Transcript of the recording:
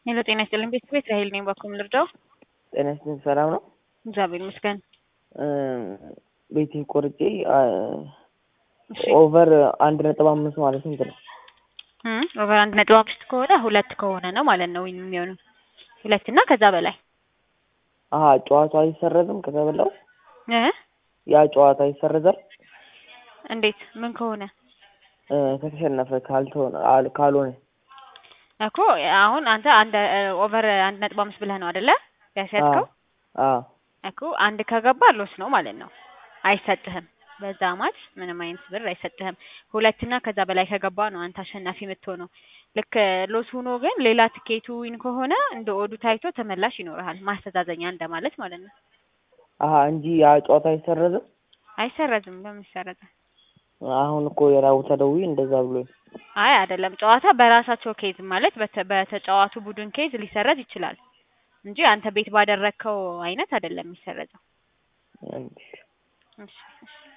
ሄሎ ጤና ይስጥልኝ ቤተሰብ ራሄል ነኝ። ባኩም ልርዳው? ጤና ይስጥልኝ ሰላም ነው? እግዚአብሔር ይመስገን። ቤቴ ቆርጬ እሺ ኦቨር አንድ ነጥብ አምስት ማለት ስንት ነው? እም ኦቨር አንድ ነጥብ አምስት ከሆነ ሁለት ከሆነ ነው ማለት ነው የሚሆነው ሁለት እና ከዛ በላይ አሀ ጨዋታው አይሰረዝም ከተበላው? እ ያ ጨዋታ ይሰረዛል? እንዴት ምን ከሆነ እ ከተሸነፈ ካልተሆነ አል- ካልሆነ እኮ አሁን አንተ አንድ ኦቨር አንድ ነጥብ አምስት ብለህ ነው አይደለ ያስያዝከው? አዎ እኮ አንድ ከገባ ሎስ ነው ማለት ነው፣ አይሰጥህም። በዛ ማች ምንም አይነት ብር አይሰጥህም። ሁለትና ከዛ በላይ ከገባ ነው አንተ አሸናፊ የምትሆነው። ልክ ሎስ ሆኖ ግን ሌላ ትኬቱ ዊን ከሆነ እንደ ኦዱ ታይቶ ተመላሽ ይኖርሃል። ማስተዛዘኛ እንደማለት ማለት ነው። አሀ እንጂ ያ ጨዋታ አይሰረዝም? አይሰረዝም። ለምን ይሰረዛል? አሁን እኮ የራቡ ተደውዬ እንደዛ ብሎኝ አይ አይደለም። ጨዋታ በራሳቸው ኬዝ ማለት በተ- በተጫዋቱ ቡድን ኬዝ ሊሰረዝ ይችላል እንጂ አንተ ቤት ባደረግከው አይነት አይደለም የሚሰረዘው። እንጂ እሺ እሺ